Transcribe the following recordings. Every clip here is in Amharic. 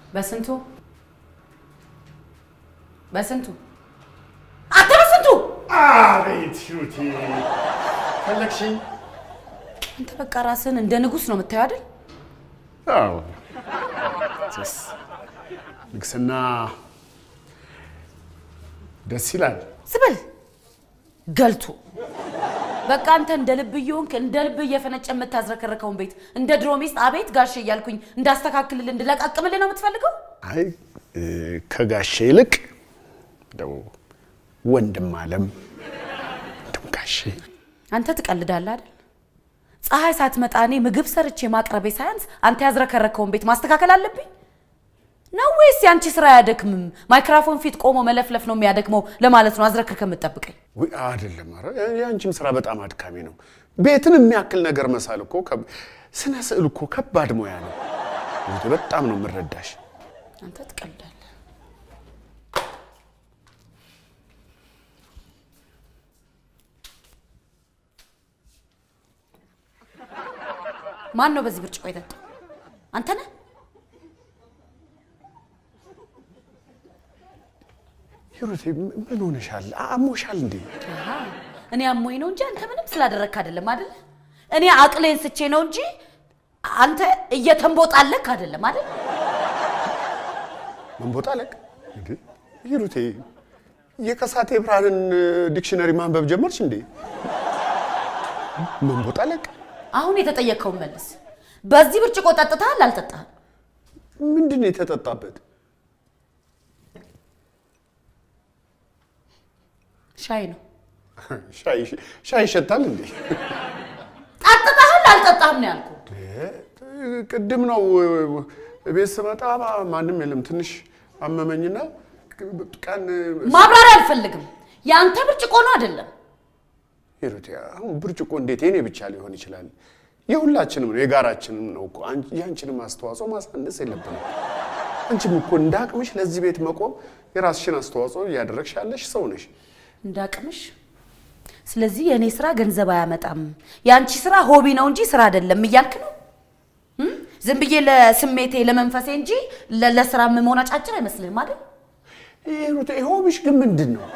በስንቱ በስንቱ አንተ በስንቱ አቤት ሂሩቴ ፈለግሽኝ? አንተ በቃ ራስህን እንደ ንጉሥ ነው የምታየው አይደል? አዎ ስ ንግስና ደስ ይላል። ስበል ገልቱ በቃ አንተ እንደ ልብ እየሆንክ እንደ ልብ እየፈነጨ የምታዝረከረከውን ቤት እንደ ድሮ ሚስት አቤት ጋሼ እያልኩኝ እንዳስተካክልልህ እንድለቃቅምልህ ነው የምትፈልገው? አይ እ፣ ከጋሼ ይልቅ እንደው ወንድም አለም ወንድም ጋሼ አንተ ትቀልዳለህ አይደል? ፀሐይ ሳትመጣ እኔ ምግብ ሰርቼ ማቅረቤ ሳያንስ አንተ ያዝረከረከውን ቤት ማስተካከል አለብኝ ነው ወይስ የአንቺ ስራ አያደክምም? ማይክራፎን ፊት ቆሞ መለፍለፍ ነው የሚያደክመው ለማለት ነው አዝረክርከ የምትጠብቀኝ? ውይ አይደለም። ኧረ የአንቺም ስራ በጣም አድካሚ ነው። ቤትን የሚያክል ነገር መሳል እኮ ከብ- ስነ ስዕል እኮ ከባድ ሙያ ነው። እንግዲህ በጣም ነው የምረዳሽ። አንተ ትቀልዳለህ። ማን ነው በዚህ ብርጭቆ የጠጣው? አንተ ነህ? ሂሩቴ ም- ምን ሆነሻል? አሞሻል እንዴ? አሃ፣ እኔ አሞኝ ነው እንጂ አንተ ምንም ስላደረግክ አይደለም አይደል? እኔ አቅሌን ስቼ ነው እንጂ አንተ እየተንቦጣለክ አይደለም አይደል? መንቦጣለቅ እንዴ? ሂሩቴ የከሳቴ ብርሃንን ዲክሽነሪ ማንበብ ጀመርሽ እንዴ? መንቦጣለቅ አሁን የተጠየቅከውን መልስ። በዚህ ብርጭቆ ጠጥተሃል አልጠጣህም? ምንድን ነው የተጠጣበት? ሻይ ነው። ሻይ ሻይ ይሸታል እንዴ? ጠጥተሃል አልጠጣህም ነው ያልኩህ። ቅድም ነው ቤት ስመጣ ማንም የለም። ትንሽ አመመኝና ቀን ማብራሪያ አልፈልግም። የአንተ ብርጭቆ ነው አይደለም? ሂሩቴ አሁን ብርጭቆ እንዴት የኔ ብቻ ሊሆን ይችላል? የሁላችንም ነው፣ የጋራችንም ነው እኮ። አንቺ- የአንቺንም አስተዋጽኦ ማሳነስ የለብንም። አንቺም እኮ እንደ አቅምሽ ለዚህ ቤት መቆም የራስሽን አስተዋጽኦ እያደረግሽ ያለሽ ሰው ነሽ። እንዳቅምሽ። ስለዚህ የእኔ ስራ ገንዘብ አያመጣም፣ የአንቺ ስራ ሆቢ ነው እንጂ ስራ አይደለም እያልክ ነው? እም? ዝም ብዬ ለስሜቴ ለመንፈሴ እንጂ ለ- ለስራ የምሆን አጫጭር አይመስልህም አይደል? ሂሩቴ ሆብሽ ግን ምንድን ነው?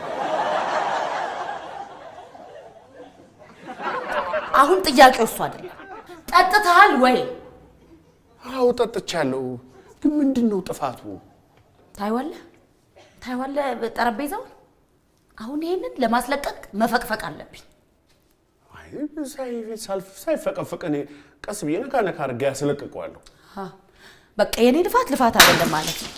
አሁን ጥያቄው እሱ አይደለም። ጠጥተሃል ወይ? አዎ ጠጥቻለሁ፣ ግን ምንድን ነው ጥፋቱ? ታይዋለህ ታይዋለህ ጠረጴዛውን። አሁን ይሄንን ለማስለቀቅ መፈቅፈቅ አለብኝ። አይ ሳይ- ሳልፍ- ሳይፈቀፈቅ እኔ ቀስ ብዬ ነካ ነካ አድርጌ ያስለቅቀዋለሁ። አ፣ በቃ የኔ ልፋት ልፋት አይደለም ማለት ነው።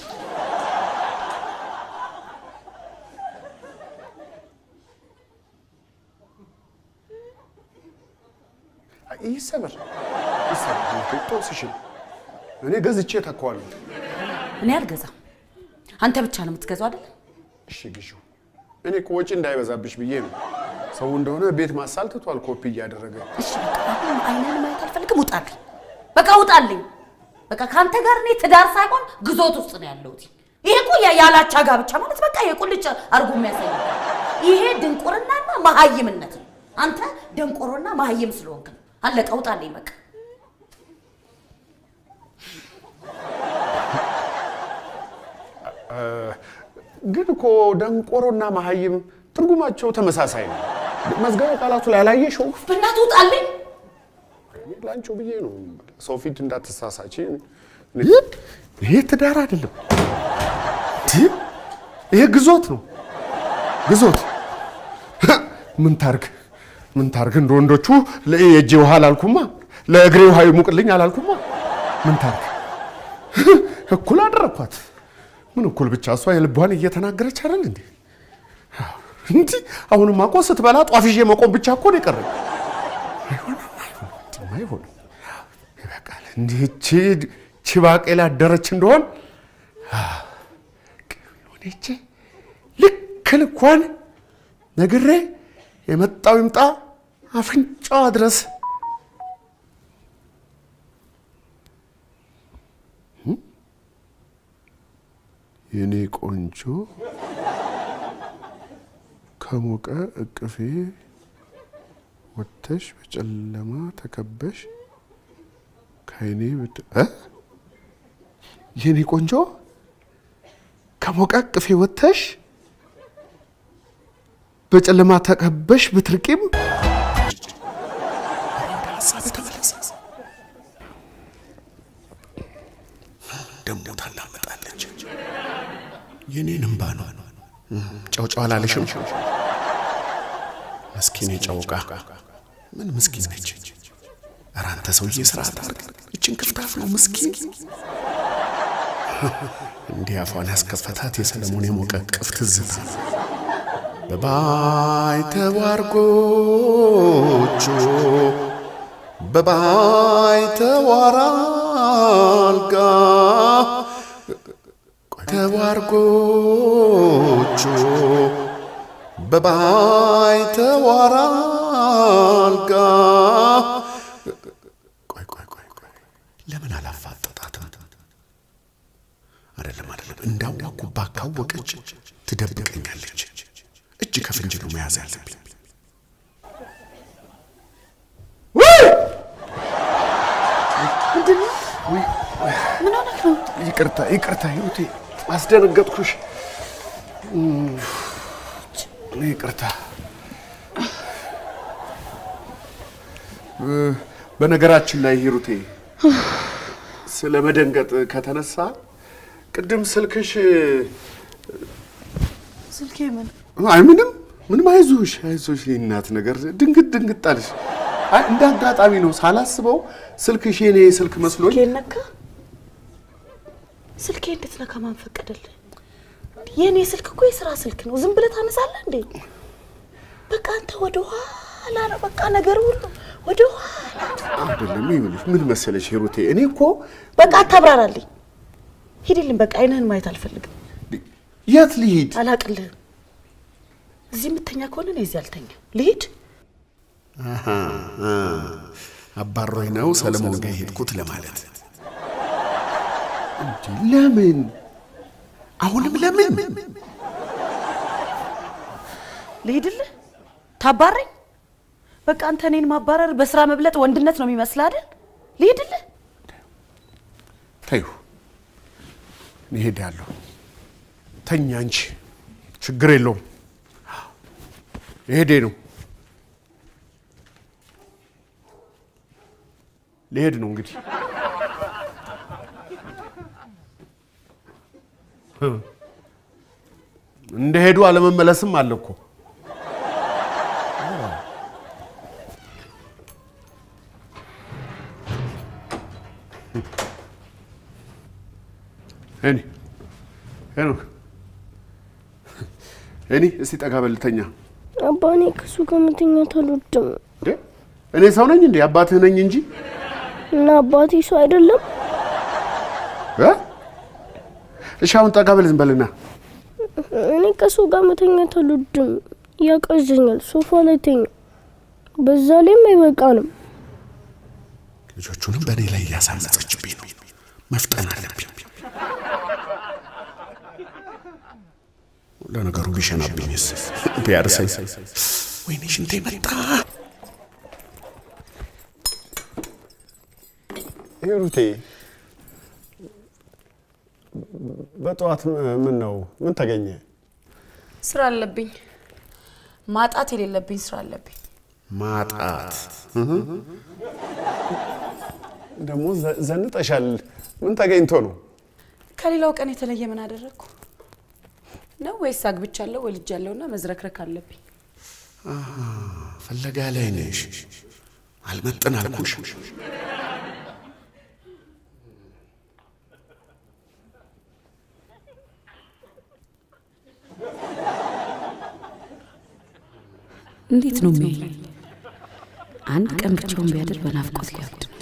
ይሰበር ይሰበር፣ ጦስሽን እኔ ገዝቼ ተኳዋለሁ። እኔ አልገዛም። አንተ ብቻ ነው የምትገዛው አይደል? እሺ ግዢው። እኔ እኮ ወጪ እንዳይበዛብሽ ብዬ ነው። ሰው እንደሆነ ቤት ማሳል ትቷል ኮፒ እያደረገ። እሺ በቃ አሁን አይነን ማየት አልፈልግም። ውጣልኝ፣ በቃ ውጣልኝ። በቃ ከአንተ ጋር እኔ ትዳር ሳይሆን ግዞት ውስጥ ነው ያለሁት። ይሄ እኮ ያ- ያላቻ ጋብቻ ማለት በቃ የቁልጭ አርጎ የሚያሳይ ነው። ይሄ ድንቁርናና መሀይምነት ነው። አንተ ደንቆሮና መሀይም ስለሆንክ ነው። አለቀ፣ ውጣልኝ በቃ። ግን እኮ ደንቆሮና መሀይም ትርጉማቸው ተመሳሳይ ነው። መዝገበ ቃላቱ ላይ አላየሽው? በእናትህ ውጣልኝ። ላንቺው ብዬ ነው። ሰው ፊት እንዳትሳሳች። ይሄ ትዳር አይደለም፣ ይሄ ግዞት ነው። ግዞት ምን ታርግ ምን ታርግ? እንደ ወንዶቹ የእጄ ውሃ አላልኩማ፣ ለእግሬ ውሃ ይሙቅልኝ አላልኩማ። ምን ታርግ? እኩል አደረኳት። ምን እኩል ብቻ እሷ የልቧን እየተናገረች አይደል እንዴ? እንዲ አሁንማ እኮ ስትበላ ጧፍ ይዤ መቆም ብቻ እኮ ነው የቀረኝ። አይሆንም፣ አይሆንም፣ አይሆንም። ይበቃል። እንዲህ እቺ እቺ ባቄላ አደረች እንደሆን ሆነች ልክ ልኳን ነግሬ የመጣው ይምጣ አፍንጫዋ ድረስ የኔ ቆንጆ ከሞቀ እቅፌ ወጥተሽ በጨለማ ተከበሽ ከአይኔ ብድ እ የኔ ቆንጆ ከሞቀ ቅፌ ወጥተሽ በጨለማ ተከበሽ ብትርቂም ሀሳብ ተመለሰ። ደሞ ታላመጣለች። የኔን እምባ ነው። ጨው ጨው አላለሽም? ምስኪን የጨውቃ ምን ምስኪን ነች? ኧረ አንተ ሰውዬ ስርዓት አድርግ። እችን ክፍታፍ ነው ምስኪን። እንዲህ አፏን ያስከፈታት የሰለሞን የሞቀ ቅፍ ትዝታ ነው። በባይተዋር ጎጆ በባይተዋር አልጋ ተዋር ጎጆ በባይተዋር አልጋ ቆይ ቆይ ቆይ ቆይ ለምን አላፋጠጣትም? አይደለም አይደለም፣ እንዳዋኩባ ካወቀች ትደብቀኛለች። እጅ ከፍንጅ ነው መያዝ ያለብኝ። ምን ሆነህ ነው? ይቅርታ ይቅርታ፣ ህይወቴ አስደነገጥኩሽ። ይቅርታ። በነገራችን ላይ ሂሩቴ ስለ መደንገጥ ከተነሳ ቅድም ስልክሽ ስልኬ ምን አይ ምንም ምንም፣ አይዞሽ አይዞሽ፣ የእናት ነገር ድንግጥ ድንግጥ አለሽ። አይ እንደ አጋጣሚ ነው ሳላስበው ስልክሽ የኔ ስልክ መስሎኝ ስልኬን ነካ? ስልኬ እንዴት ነካ? ማን ፈቀደልህ? የእኔ ስልክ እኮ የስራ ስልክ ነው። ዝም ብለህ ታነሳለህ እንዴ? በቃ አንተ ወደ ኋላ ነው። በቃ ነገር ሁሉ ወደ ኋላ። አይደለም። ይኸውልሽ ምን መሰለሽ ሂሩቴ፣ እኔ እኮ በቃ አታብራራልኝ። ሂድልኝ። በቃ አይንህን ማየት አልፈልግም። የት ልሂድ? አላቅልህም። እዚህ የምተኛ ከሆነ እኔ እዚህ አልተኛ። ልሂድ። አሃ፣ አ፣ አባሮኝ ነው ሰለሞን ጋር የሄድኩት ለማለት እንዴ? ለምን አሁንም ለምን? ልሂድልህ? ታባረኝ? በቃ አንተ እኔን ማባረር በስራ መብለጥ ወንድነት ነው የሚመስል አይደል? ልሂድልህ? ተይው፣ እኔ እሄዳለሁ። ተኛ እንጂ ችግር የለውም። ልሄዴ ነው ልሄድ ነው እንግዲህ እንደ ሄዱ አለመመለስም አለ እኮ። እኔ ሄኖክ እኔ እስቲ ጠጋ በልተኛ። አባ እኔ ከሱ ጋር መተኛት አልወድም እንዴ እኔ ሰው ነኝ እንዴ? አባትህ ነኝ እንጂ እና አባቴ ሰው አይደለም። እ? እሺ አሁን ጠጋ በል ዝም በልና እኔ ከሱ ጋር መተኛት አልወድም፣ ያቀዘኛል። ሶፋ ላይ ተኛ። በዛ ላይም አይበቃንም። ልጆቹንም በእኔ ላይ እያሳመፀችብኝ ነው። መፍጠን አለብኝ። ለነገሩ ቢሸናብኝስ ቢያርሰኝ፣ ወይኔ ሽንቴ መጣ። ሂሩቴ በጠዋት ምን ነው ምን ተገኘ? ስራ አለብኝ። ማጣት የሌለብኝ ስራ አለብኝ። ማጣት ደግሞ ዘ- ዘንጠሻል። ምን ተገኝቶ ነው? ከሌላው ቀን የተለየ ምን አደረግኩ ነው? ወይስ አግብቻለሁ ወልጃለሁና መዝረክረክ አለብኝ? ፍለጋ ላይ ነሽ። አልመጥን አልኩሽ። እንዴት ነው የሚያየኝ? አንድ ቀን ብቻውን ቢያድር በናፍቆት ሊያብድ ነው።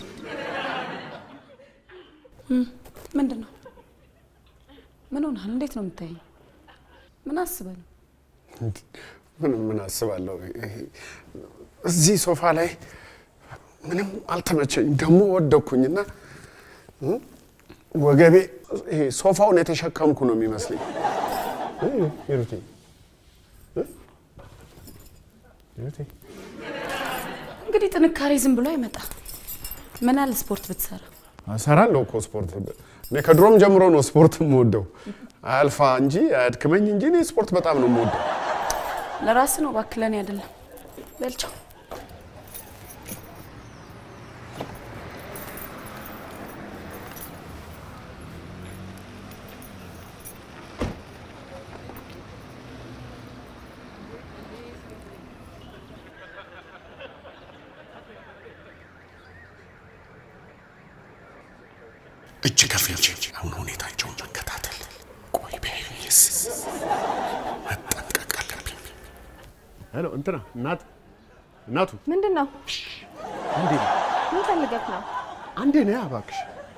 ምንድን ነው? ምን ሆናል? እንዴት ነው የምታየኝ? ምን አስበህ ነው? ምን ምን አስባለሁ? ይሄ እዚህ ሶፋ ላይ ምንም አልተመቸኝም። ደግሞ ወደኩኝና እ? ወገቤ ይሄ ሶፋውን የተሸከምኩ ነው የሚመስለኝ። እ? ሂሩቴ እ? ሂሩቴ እንግዲህ ጥንካሬ ዝም ብሎ አይመጣ። ምን አለ ስፖርት ብትሰራ? እሰራለሁ እኮ ስፖርት። እኔ ከድሮም ጀምሮ ነው ስፖርት የምወደው። አያልፋ እንጂ አያድክመኝ እንጂ እኔ ስፖርት በጣም ነው የምወደው። ለራስ ነው እባክህ፣ ለእኔ አይደለም። በልቻው እጅ ከፍንጅ አሁን ሁኔታቸውን መከታተል። ቆይ ቢያዩኝስ? መጠንቀቅ አለብኝ። ሄሎ እንትና እናት እናቱ ምንድን ነው? አንዴ ምን ፈልገህ ነው? አንዴ ነያ እባክሽ።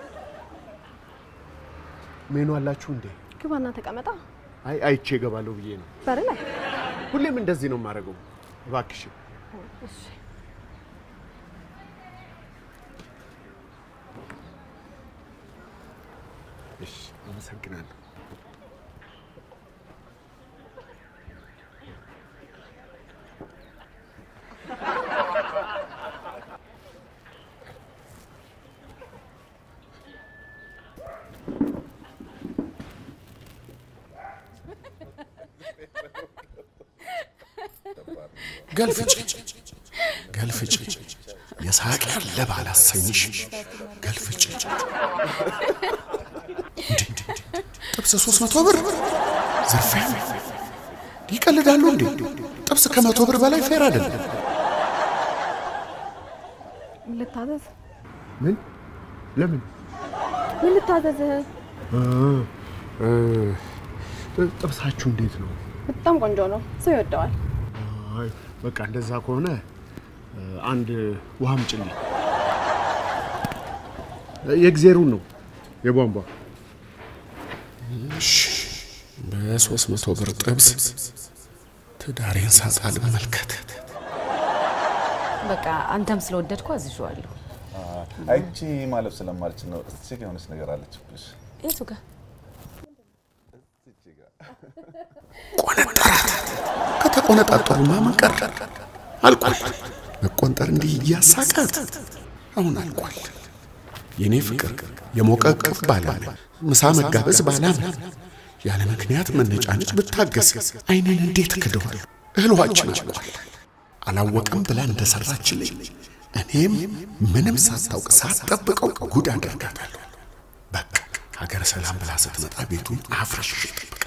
ሜኑ አላችሁ እንዴ? ግባና ተቀመጣ። አይ አይቼ እገባለሁ ብዬ ነው። በር ላይ ሁሌም እንደዚህ ነው የማደርገው። እባክሽ እሺ፣ አመሰግናለሁ። ገልፍጭ ገልፍጭ የሳቅ ያለ ባላሰኝሽ ገልፍጭ እንዴ ጥብስ ሶስት መቶ ብር ዝርፊያ ይቀልዳሉ እንዴ ጥብስ ከመቶ ብር በላይ ፌር አይደለም ልታዘዝ? ምን ለምን ምን ልታዘዝ? ጥብሳችሁ እንዴት ነው በጣም ቆንጆ ነው። ሰው ይወደዋል። አይ በቃ እንደዛ ከሆነ አንድ ውሃ አምጪልኝ የእግዜሩን ነው የቧንቧ በሶስት መቶ ብር ጥብስ ትዳሬን ሳጣ ልመልከት በቃ አንተም ስለወደድኩ አዝዤዋለሁ። አይቺ ማለፍ ስለማልችል ነው። እዚህ ጋር የሆነች ነገር አለችብሽ። የቱ ጋር ቆነጠራት ከተቆነጣጠሩማ ምን ቀረ አልቋል መቆንጠር እንዲህ እያሳቃት አሁን አልቋል የእኔ ፍቅር የሞቀ ቅፍ ባላለ ምሳ መጋበዝ ባላምን ያለ ምክንያት መነጫነጭ ብታገስ አይኔን እንዴት ክደዋል እህልዋችን አልቋል አላወቀም ብላ እንደሰራችልኝ እኔም ምንም ሳታውቅ ሳትጠብቀው ጉድ አደርጋታለሁ በቃ ሀገረ ሰላም ብላ ስትመጣ ቤቱን አፍርሽ ይጠብቃል